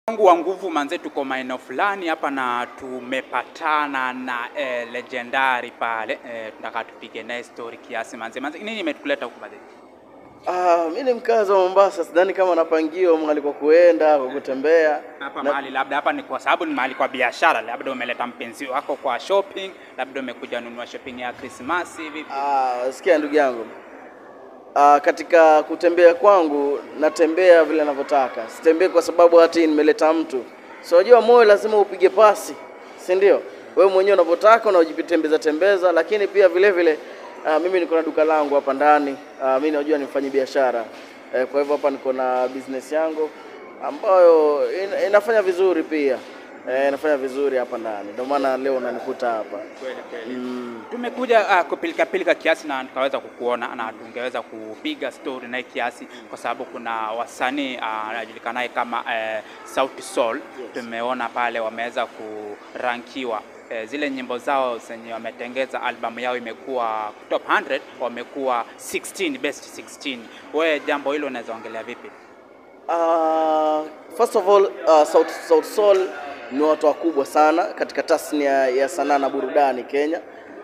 Mungu wa nguvu manze, tuko maeneo fulani hapa na tumepatana na eh, legendary pale eh, tunataka tupige naye story kiasi manze. Manze, nini imetukuleta huku manze? Ah, mi ni mkazi wa Mombasa, sidhani kama napangiwa mahali kwa kuenda kwa kutembea. Hapa Na- mahali labda hapa ni kwa sababu ni mahali kwa biashara, labda umeleta mpenzi wako kwa shopping, labda umekuja nunua shopping ya Krismasi hivi. Ah, sikia ndugu yangu. Ah, katika kutembea kwangu natembea vile ninavyotaka, sitembei kwa sababu hati nimeleta mtu. So unajua moyo lazima upige pasi, si ndio? Wewe mwenyewe unavyotaka unajitembeza tembeza, lakini pia vile vile ah, mimi niko na duka langu hapa ndani. Ah, mimi najua ni mfanyi biashara eh, kwa hivyo hapa niko na business yangu ambayo ina, inafanya vizuri pia eh, inafanya vizuri hapa ndani, ndio maana leo unanikuta hapa Kweli kweli. mm. Tumekuja uh, kupilika pilika kiasi na tukaweza kukuona na tungeweza kupiga story naye kiasi, kwa sababu kuna wasanii uh, anajulikanaye kama uh, Sauti Sol. Tumeona pale wameweza kurankiwa eh, zile nyimbo zao zenye wametengeza albamu yao imekuwa top 100 wamekuwa 16 best 16. Wewe jambo hilo unaweza ongelea vipi? Uh, first of all uh, Sauti Sauti Sol ni watu wakubwa sana katika tasnia ya sanaa na burudani Kenya,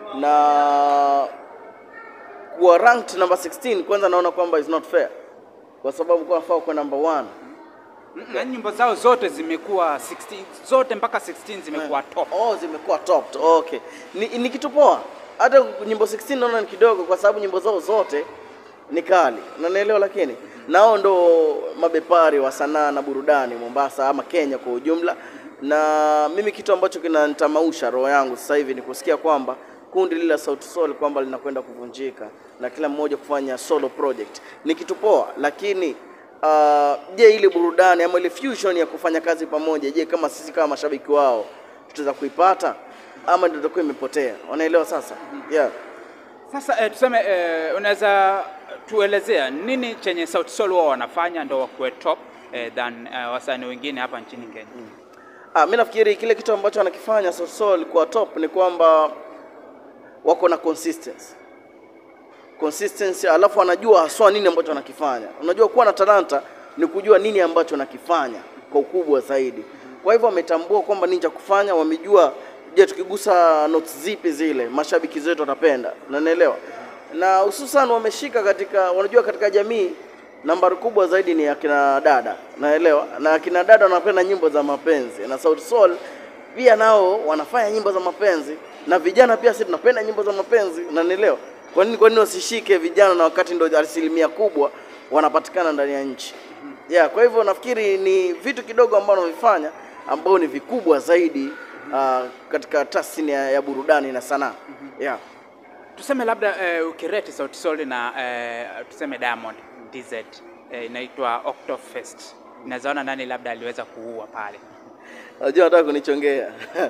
na kuwa ranked number 16 kwanza naona kwamba is not fair, kwa sababu kwa nafaa kuwa number one. Na nyimbo zao zote zimekuwa 16 zote mpaka 16 zimekuwa top. Oh, zimekuwa top. Okay, ni, ni kitu poa. Hata nyimbo 16 naona ni kidogo, kwa sababu nyimbo zao zote ni kali, unanielewa. Lakini nao ndo mabepari wa sanaa na burudani Mombasa ama Kenya kwa ujumla, na mimi kitu ambacho kinanitamausha roho yangu sasa hivi ni kusikia kwamba kundi lile la Sauti Sol kwamba linakwenda kuvunjika na kila mmoja kufanya solo project. Ni kitu poa, lakini Ah, je, ile burudani ama ile fusion ya kufanya kazi pamoja, je, kama sisi kama mashabiki wao tutaweza kuipata ama ndio itakuwa imepotea? Wanaelewa sasa? Yeah. Sasa eh, tuseme eh, unaweza tuelezea nini chenye Sauti Sol wao wanafanya ndo wakuwe top eh, than eh, wasanii wengine hapa nchini Kenya? Ah, mimi nafikiri kile kitu ambacho wanakifanya Sauti Sol kwa top ni kwamba wako na consistency. Consistency, alafu wanajua haswa nini ambacho wanakifanya. Unajua kuwa na talanta ni kujua nini ambacho wanakifanya kwa ukubwa zaidi. Kwa hivyo wametambua kwamba nini cha kufanya, wamejua je, tukigusa notes zipi zile mashabiki zetu watapenda, unanielewa? Na hususan wameshika katika, wanajua katika jamii nambari kubwa zaidi ni akina dada, naelewa, na akina dada wanapenda nyimbo za mapenzi, na Sauti Sol pia nao wanafanya nyimbo za mapenzi, na vijana pia sisi tunapenda nyimbo za mapenzi, unanielewa? Kwa nini kwa nini wasishike vijana, na wakati ndio asilimia kubwa wanapatikana ndani ya nchi yeah. Kwa hivyo nafikiri ni vitu kidogo ambavyo wanavifanya ambao ni vikubwa zaidi uh, katika tasnia ya burudani na sanaa yeah. Tuseme labda eh, ukireti Sauti Sol na eh, tuseme Diamond DZ eh, inaitwa Octofest, inawezaona nani labda aliweza kuua pale? Unajua nataka kunichongea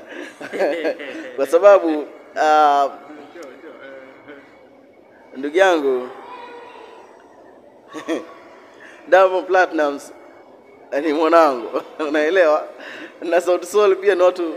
kwa sababu uh, ndugu yangu Diamond Platnumz ni mwanangu, unaelewa, na Sauti Sol pia ni watu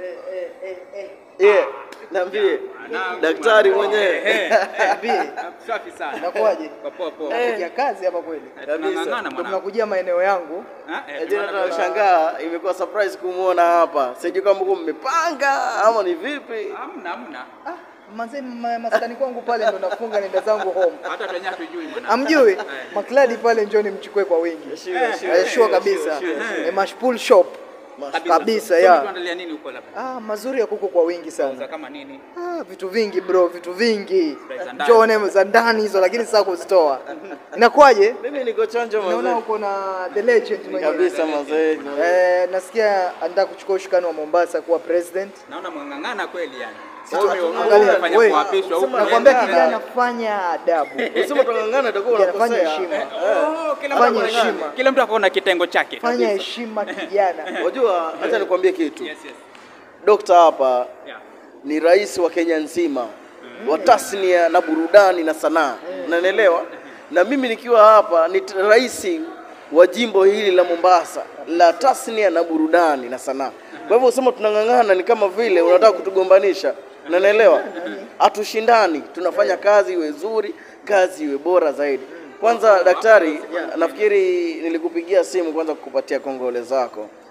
yeah, naambie daktari mwenyewe Safi sana. Nakuaje? Kwa poa poa. Napiga kazi hapa kweli. Eh, kabisa. tunang'ang'ana Ndio mwanangu. mnakujia maeneo yangu. Ha? Eh, Tena tunataka- tunashangaa, imekuwa surprise kumwona hapa. Sijui kama mko mmepanga ama ni vipi. Hamna hamna. Ah, manze ma- maskani kwangu pale ndo nafunga nenda zangu home. Hata wenyewe hatujui mwanangu. Amjui? Eh. Makladi pale njoni mchukue kwa wingi. Sure, sure, Eh, sure kabisa. sure, sure. Eh, Mashpool shop. Kabisa, So, yeah. tuandalia nini huko labda? Ah, mazuri ya kuku kwa wingi Za sana. kama nini? Ah, vitu vingi bro, vitu vingi. Za ndani. Njone za ndani hizo lakini sasa kuzitoa. Inakuwaje? Mimi niko chonjo Naona mazee. uko na the legend mwenyewe. Kabisa mazee. Eh, nasikia anataka kuchukua ushukani wa Mombasa kuwa president. Naona mwang'ang'ana kweli yani. Si Wewe tu- ume- angalia, umefanya wewe, kuapishwa huko. Nakwambia Unaenda. kijana, fanya adabu. Usema tungangana itakuwa Kijana, fanya unakosea. heshima. Oh, kila mtu Fanya ako- heshima. Kila mtu akaona kitengo chake. Fanya heshima kijana. Unajua, acha nikwambie kitu. Yes, yes. Dokta hapa Yeah. ni rais wa Kenya nzima wa tasnia na burudani na sanaa, unanielewa? Na mimi nikiwa hapa ni t- rais wa jimbo hili la Mombasa la tasnia na burudani na sanaa. Kwa hivyo usema tunang'ang'ana ni kama vile unataka kutugombanisha, unanielewa? Hatushindani, tunafanya kazi iwe nzuri, kazi iwe bora zaidi. Kwanza daktari, nafikiri nilikupigia simu kwanza kukupatia kongole zako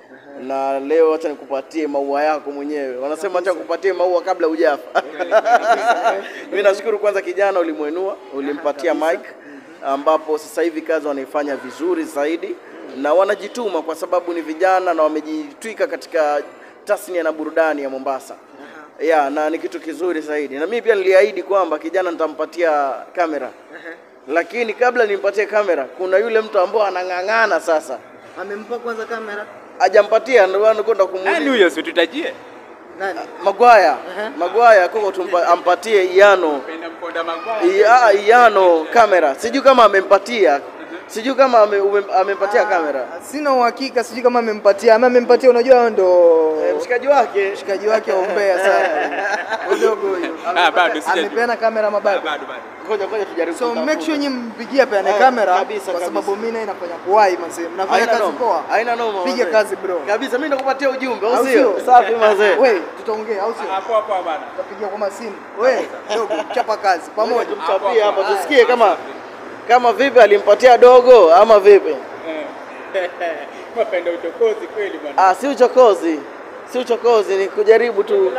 na leo acha nikupatie maua yako mwenyewe. Wanasema acha nikupatie maua kabla hujafa. Mimi nashukuru kwanza, kijana ulimwenua, ulimpatia mic, ambapo sasa hivi kazi wanaifanya vizuri zaidi na wanajituma kwa sababu ni vijana na wamejitwika katika tasnia na burudani ya Mombasa. Ya, na ni kitu kizuri zaidi. Na mimi pia niliahidi kwamba kijana nitampatia kamera. Lakini kabla nimpatie kamera, kuna yule mtu ambao anang'ang'ana sasa. Amempa kwanza kamera Hajampatia ndio maana kwenda Nani kumuuliza. huyo situtajie? nani? Magwaya. Magwaya koko tumpa, ampatie Iano. Penda mponda magwaya. Ia, Iano kamera. Sijui kama amempatia. Sijui kama ame, ume- amempatia kamera. Sina uhakika, sijui kama amempatia ama amempatia. Unajua hao ndo Eh, mshikaji wake. mshikaji wake wa Mbeya sana udogo huyo. Ah, bado sija. Amepeana kamera ama bado? Bado bado. Ngoja ngoja tujaribu. So kutafuta. make sure nyinyi mpigie peane Eh, kamera kabisa, kwa kabisa. sababu mimi naye nafanya kuwai mzee. Mnafanya Haina kazi noma. poa. Haina noma. Piga mazee. kazi bro. Kabisa mimi nakupatia ujumbe, au Au sio? sio? Safi mazee. Wewe tutaongea au sio? Hapo hapo bana. Tutapigia kwa masimu. Wewe dogo chapa kazi pamoja. Tumchapie hapa tusikie kama kama vipi alimpatia dogo ama vipi? Mapenda uchokozi kweli bwana. Ah, si uchokozi, si uchokozi, ni kujaribu tu.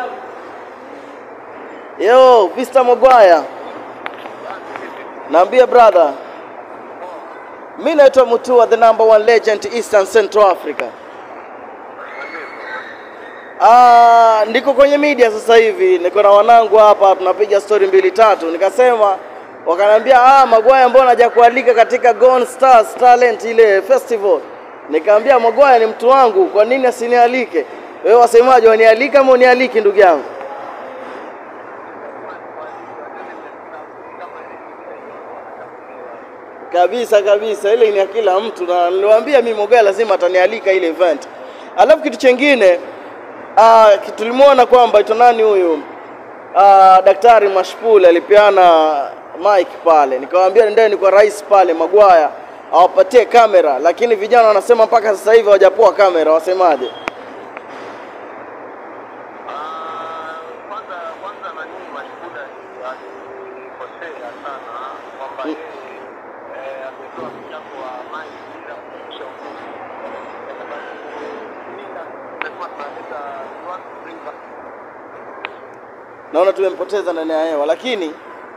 Yo, Vista Mogwaya, naambia brother, mi naitwa Mutua, the number one legend Eastern Central Africa. Ah, ndiko kwenye media sasa hivi, niko na wanangu hapa, tunapiga story mbili tatu, nikasema wakaniambia, ah, Magwaya mbona hajakualika katika Gone Stars Talent ile festival? Nikamwambia Magwaya ni mtu wangu, kwa nini asinialike? Wewe wasemaje, wanialika ama unialiki ndugu yangu? Kabisa kabisa, ile ni ya kila mtu, na niliwaambia mimi Mogaya lazima atanialika ile event. Alafu kitu chengine ah, tulimwona kwamba ito nani huyu ah, Daktari Mashpul alipeana mic pale, nikamwambia nendeni kwa rais pale Magwaya awapatie kamera, lakini vijana wanasema mpaka sasa hivi hawajapoa kamera, wasemaje? Ah, kwanza kwanza nani Mashhuda alikosea sana kwamba yeye eh, ametoa mchango wa maji bila kufikisha ukweli. Kwa sababu Linda tumekuwa tunaleta watu bring back naona tumempoteza ndani ya hewa, lakini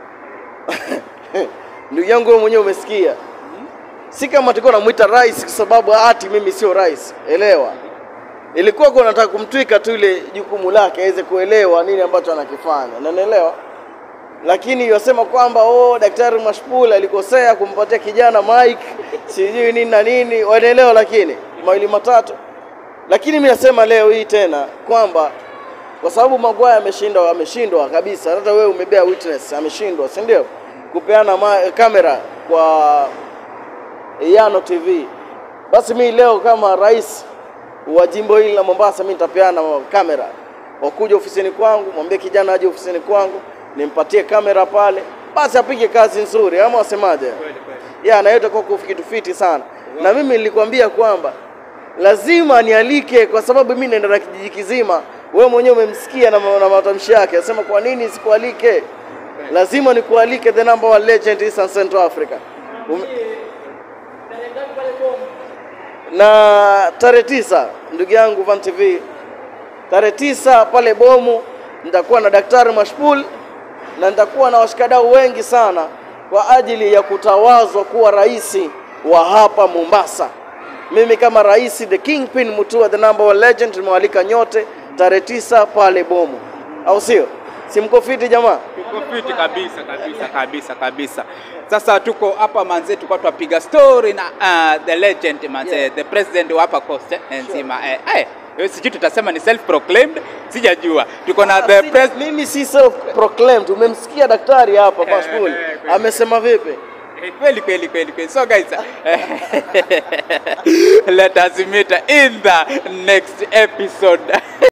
ndugu yangu wewe mwenyewe umesikia, si kama tulikuwa namuita rais kwa sababu ati mimi sio rais, elewa. Ilikuwa kwa nataka kumtwika tu ile jukumu lake aweze kuelewa nini ambacho anakifanya, na naelewa lakini yasema kwamba oh, daktari Mashpul alikosea kumpatia kijana Mike sijui nini na nini, wanaelewa, lakini mawili matatu. Lakini mimi nasema leo hii tena kwamba kwa sababu Maguire ameshindwa, ameshindwa kabisa. Hata wewe umebea witness, ameshindwa, si ndio? Kupeana ma- kamera kwa Yano TV. Basi mimi leo kama rais wa jimbo hili la Mombasa, mimi nitapeana kamera, wakuja ofisini kwangu, mwambie kijana aje ofisini kwangu, nimpatie kamera pale, basi apige kazi nzuri, ama wasemaje? ya na yote kwa kitu fiti sana, na mimi nilikwambia kwamba lazima nialike, kwa sababu mimi naenda na kijiji kizima. Wewe mwenyewe umemsikia na, ma- na matamshi yake, asema kwa nini sikualike? Lazima nikualike, the number one legend Eastern Central Africa. Ume... na tarehe tisa ndugu yangu Van TV, tarehe tisa pale Bomu nitakuwa na Daktari Mashpul na nitakuwa na washikadau wengi sana kwa ajili ya kutawazwa kuwa rais wa hapa Mombasa. Mimi kama rais, the kingpin Mutua, the number one legend, nimewalika nyote tarehe tisa pale Bomu, au sio? Si mko fiti jamaa? Tuko fiti kabisa kabisa kabisa kabisa. Sasa tuko hapa manze, tulikuwa tunapiga story na uh, the legend manze, Yeah. the president wa hapa coast eh, nzima eh, eh, eh, sijui tutasema ni self proclaimed, sijajua. Tuko na the Si- president Mimi si self proclaimed. Umemsikia daktari hapa Eh, Mashpul eh, kweli. amesema vipi? Eh, kweli kweli kweli kweli. So guys, eh, let us meet in the next episode.